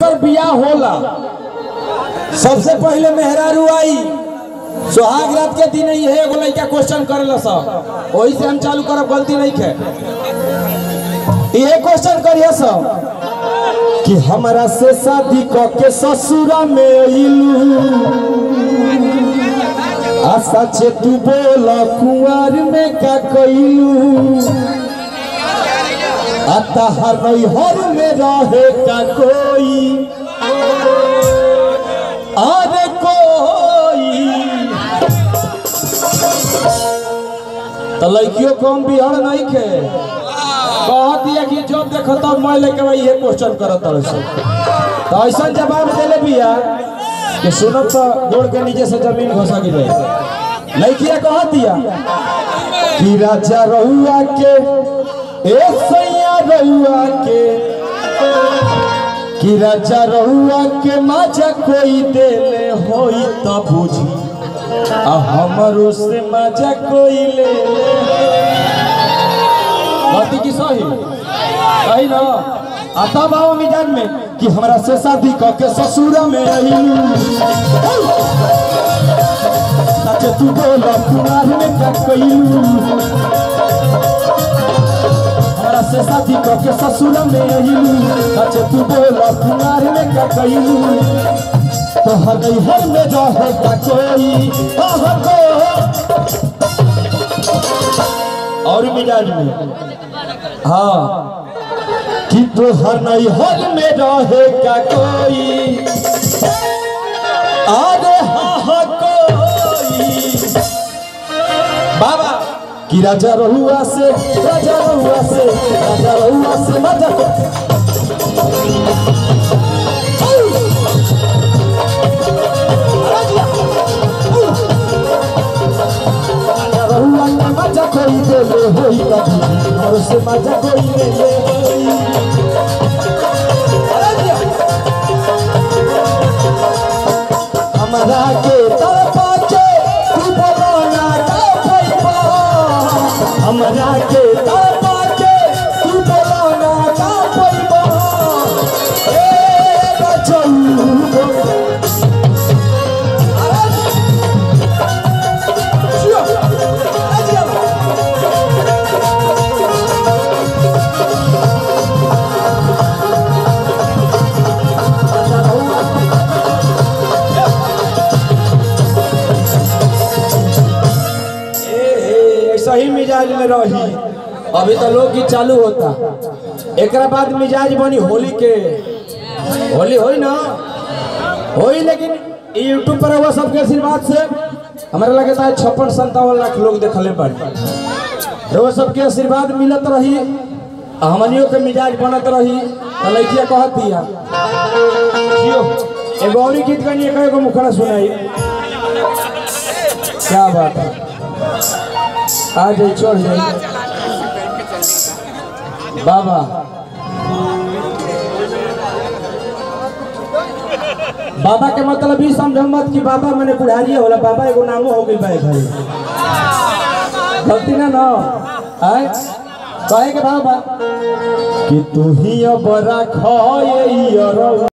जेकर बियाह होला सबसे पहले मेहरारू आई सुहाग रात के दिन ये एगो लड़का क्वेश्चन करेला सब वही से हम चालू करब गलती नहीं है ये क्वेश्चन करिए सब कि हमरा से शादी क के ससुरा में अइलू आ सचे तू बोल कुंवर में का कइलू आ तहर नैहर में रहे का कोई अरे कोई तो लड़कियों कम बिहड़ नहीं खे कह दिया कि जब देखो तब मैं लेके भाई ये क्वेश्चन करत तरह से तो ऐसा जवाब देले बिया कि सुनब तो गोड़ के नीचे से जमीन घोसा गिरे लड़किया कह दिया कि राजा रहुआ के ए सैया रहुआ के कि राजा रहुआ के माजा कोई देले होई त बुझी आ हमरो से माजा कोई ले ले बाती की सही सही ना आता बाबा मिजान में कि हमरा से शादी क के ससुर में अइलू सच तू बोल कुमार में का कइलू हमरा से शादी क के ससुर में अइलू सच तू बोल कुमार में का कइलू तो हगई हर में रहे का कोई आह को और मिजाज में हाँ कि तोहर नहीं हर में रहे का कोई अरे हाँ हाँ कोई बाबा कि राजा रहुआ से राजा रहुआ से राजा रहुआ से मजा को रहुआ के मजा कोई दे ले होई कभी और से मजा कोई ले ले होई हमरा के तरफा के तू बोलाना का पैबा हमरा के तरफा के तू बोलाना का पैबा ए बचऊ ऐसा ही मिजाज में रही अभी तो लोग गीत चालू होता एकरा बाद मिजाज बनी होली के होली होई ना होई लेकिन ई यूट्यूब पर हुआ सबके आशीर्वाद से हमारा लगता है छप्पन संतावन लाख लोग देखले पड़े वो सबके आशीर्वाद मिलत रही आ हमनियों के मिजाज बनत रही तो लड़किया कहत दिया जियो एगो और गीत गनी एक एगो मुखड़ा सुनाई क्या बात है आ जाई चढ़ जाई बाबा बाबा के मतलब ई समझ मत कि बाबा मैंने बुढ़ारिए होला बाबा एगो नामो हो गई भाई भाई गलती ना ना आय कहे के बाबा कि तू ही अब रख